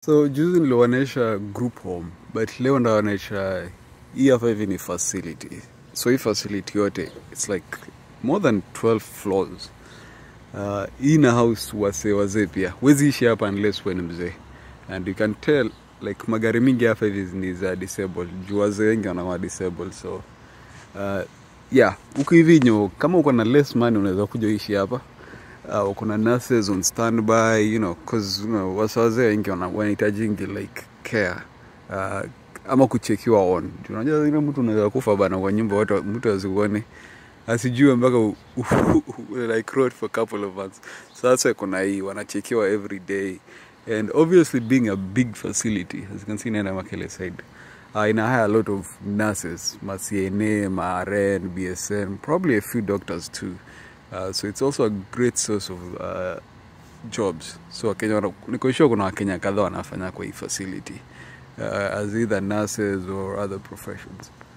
So juzi niliwaonyesha group home but leo ndawaonyesha hii hapa hivi ni facility. So hii facility yote it's like more than 12 floors. Uh, hii na house wase wazee pia huwezi ishi hapa unless wewe ni mzee and you can tell like magari mingi hapa hivi ni za disabled juu wazee wengi wanakuwa disabled so uh, yeah huku hivi nyo kama uko na less money unaweza kuja ishi hapa uh, kuna nurses on standby you know cause you know, wasa wazee wengi wana- wanahitajingi like care uh, ama kuchekiwa on Juu unajua ile mtu unaweza kufa bana kwa nyumba watu mtu asikuone asijue mpaka u- u- like road for a couple of months sasa kuna hii wanachekiwa every day and obviously being a big facility as you can see nenda makele side uh, ina hire a lot of nurses ma CNA ma RN BSN probably a few doctors too uh, so it's also a great source of uh, jobs so wakenya wana- niko sure kuna wakenya kadhaa wanafanya kwa hii facility uh, as either nurses or other professions